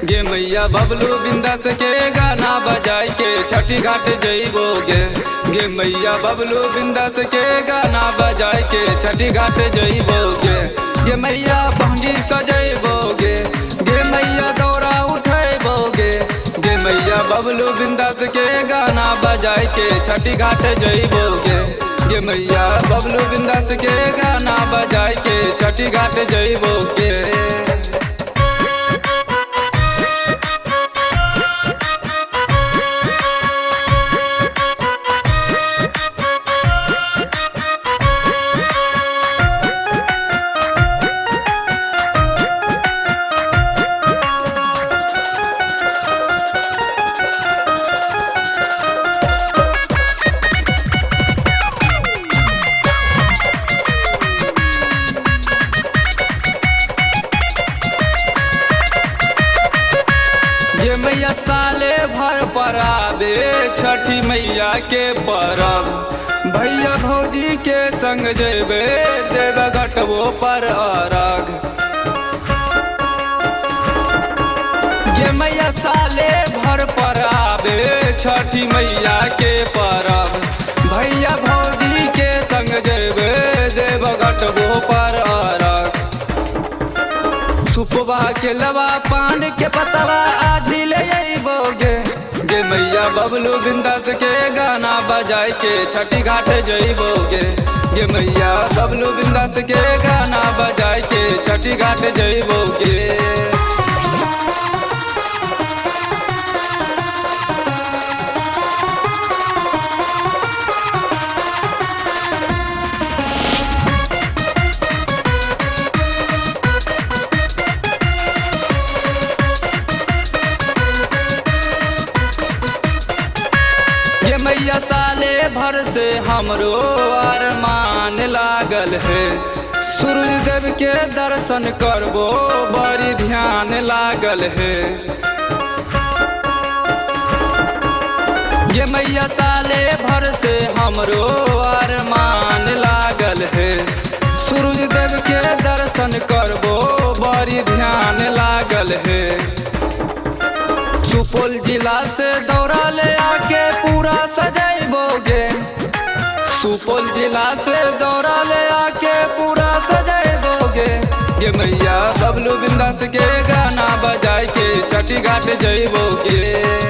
गे मैया बबलू बिंदास के गाना बजाई के छठी घाट जइबोगे गे मैया बबलू बिंदास के गाना बजाई के छठी घाट जइबोगे गे मैया बहंगी सजैबोगे गे मैया दौरा उठैबोगे गे मैया बबलू बिंदास के गाना बजाई के छठी घाट जइबोगे गे मैया बबलू बिंदास के गाना बजाई के छठी घाट जइबोगे ये मैया साले भर पर आवे छठी मैया के परब भैया भौजी के संग जेबे देव घटबो पर अरग ये मैया साले भर पर आवे छठी मैया के परब भैया भौजी के संग जेबे देव घटबो पर अरग सुपवा के लवा पान के पतवा आधी ले अइबोगे गे मैया बबलू बिंदास के गाना बजाई के छठी घाट जइबोगे गे मैया बबलू बिंदास के गाना बजाई के छठी घाट जइबोगे ये मैया साले भर से हमरो अरमान लागल है सूरज देव के दर्शन करबो बड़ी ध्यान लागल है ये मैया साले भर से हमरो अरमान लागल है सूरज देव के दर्शन करबो बड़ी ध्यान लागल है सुपौल जिला से दौरा ले आके पूरा सजैबोगे सुपौल जिला से दौरा ले आके पूरा सजैबोगे ये मैया बबलू बिंदास के गाना बजाई के छठी घाट जइबोगे